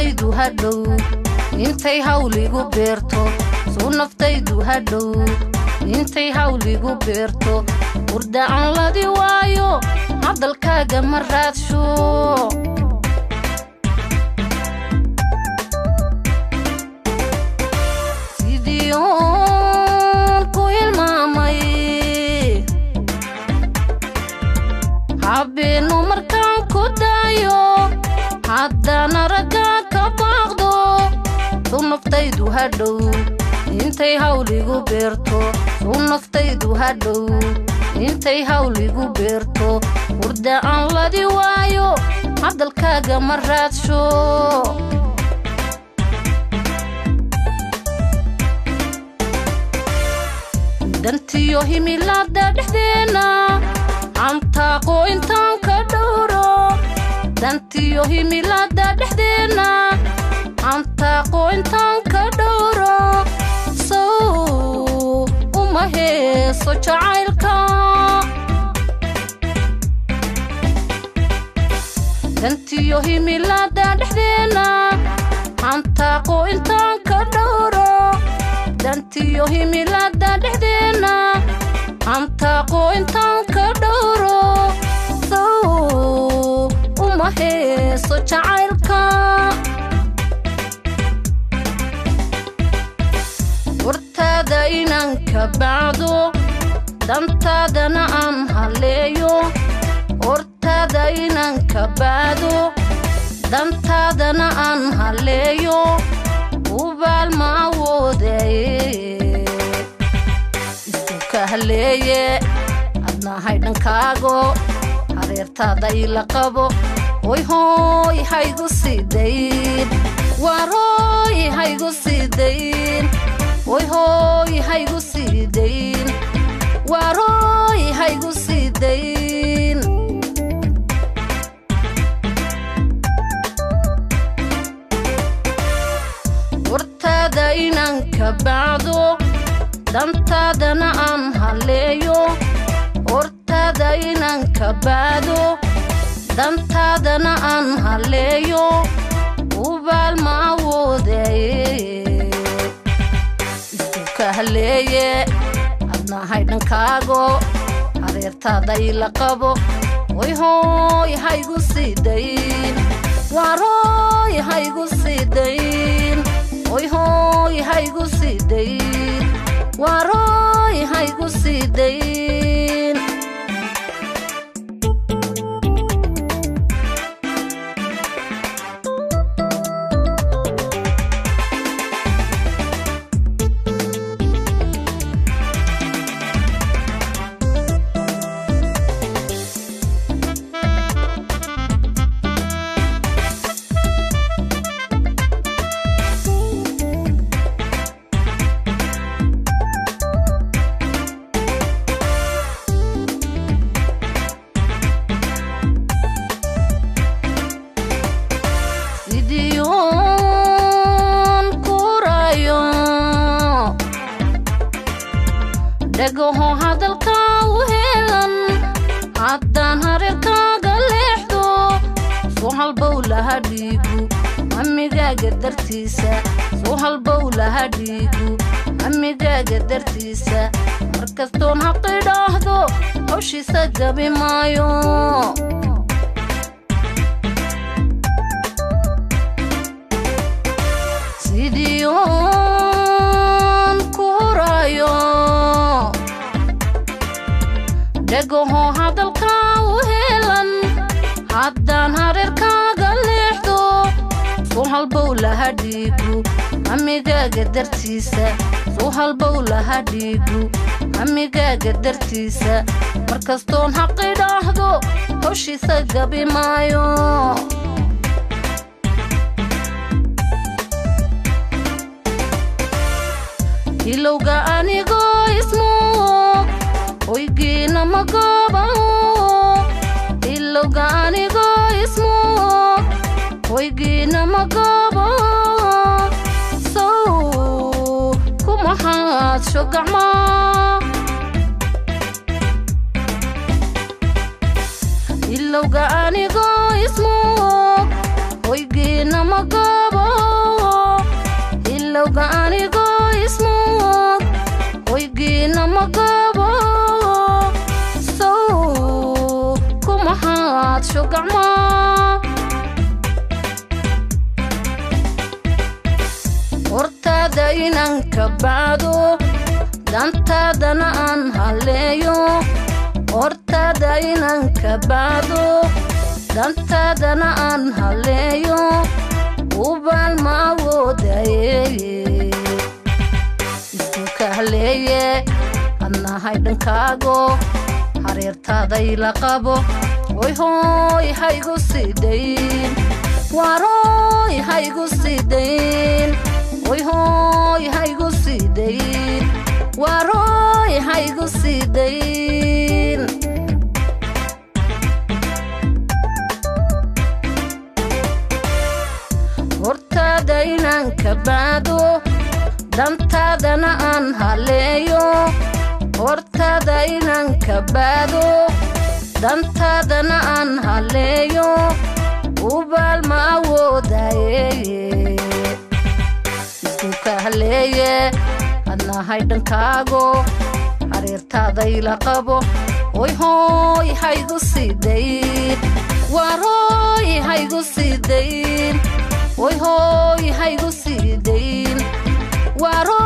naftaydu hadhow intay hawligu beerto suu naftaydu hadhow intay hawligu beerto hurda aan ladi waayo hadalkaaga ma raadsho sidii oon ku hilmaamay habeennu markaan ku daayo haddana raggaa ka baaqdo suu naftaydu hadhow intay hawligu beerto suu naftaydu hadhow intay hawligu beerto hurda aan ladi waayo hadalkaaga ma raadsho dantiyo himilaada dhexdeenna antaaqo intaan ka dhowro dantiyo himilaada dhexdeenna antaaqo intaan ka dhowro sow uma heeso jacaylka dantiyo himilaada dhexdeenna antaaqo intaan ka dhowro dantiyo himilaada dhexdeenna antaaqo intaan ka dhowro sow uma heeso jacaylka hortaada inaan ka bacdo dantaadana aan haleeyo hortaada inaan ka bacdo dantaadana aan haleeyo ubaal ma awoodaye isku ka haleeye adnahay dhankaago hareertaada ila qabo hoy hooy haygu sii dayn waar hooy haygu sii dayn hoy hooy haygu sii dayn waar hooy haygu sii dayn hortaada inaan ka bacdo dantaadana aan haleeyo hortaada inaan ka bacdo dantaadana aan haleeyo ubaal ma awoodaye isku ka haleeye adnahay dhankaago hareertaada ila qabo hoy hooy haygu sii dayn waar hooy haygu sii dayn hoy hooy haygu sii dayn waar hooy haygu sii dayn sidii uun kurayo dhagaho hadalka u helan haddaan hareerkaaga leexdo soo halbow laha dhiigu amigaaga dartiisa soo halbow laha dhiigu amigaaga dartiisa markastoon haqidhaahdo hawshiisa gabi maayo sidii uun kurayo dhagaho hadalka u helan haddaan hareerkaaga leexdo soo halbow laha dhiigu amigaaga dartiisa soo halbow laha dhiigu amigaaga dartiisa markastoon haqidhaahdo hawshiisa gabi maayo hilowga anigoo ismoog hoygiina ma goobaho hilowga anigoo ismoog hoygiina ma goobaho sow kumahaadsho gacmaa hilowga anigoo ismoog hoygiina ma goobo cadowga anigoo ismoog hoygiina magabo sow kumahaad shugacma hortaada inaan ka bacdo dantaadana aan halleeyo hortaada inaan ka bacdo dantaadana aan halleeyo ubaal ma awoodaye isku kahleeye adnahay dhankaago hareertaaday la qabo oy hooy haygu sidayn waarooy haygu sidayn oy hooy haygu sidayn waarooy haygu sidayn hortaada inaan ka baado dantaadana aan halleeyo hortaada inaan ka baado dantaadana aan halleeyo ubaal ma awoodaye isku kahleeye adnahay dhankaago hareertaaday la qabo oy hooy haygu sidayn waarooy haygu sidayn oy hooy haygu sidayn waarooy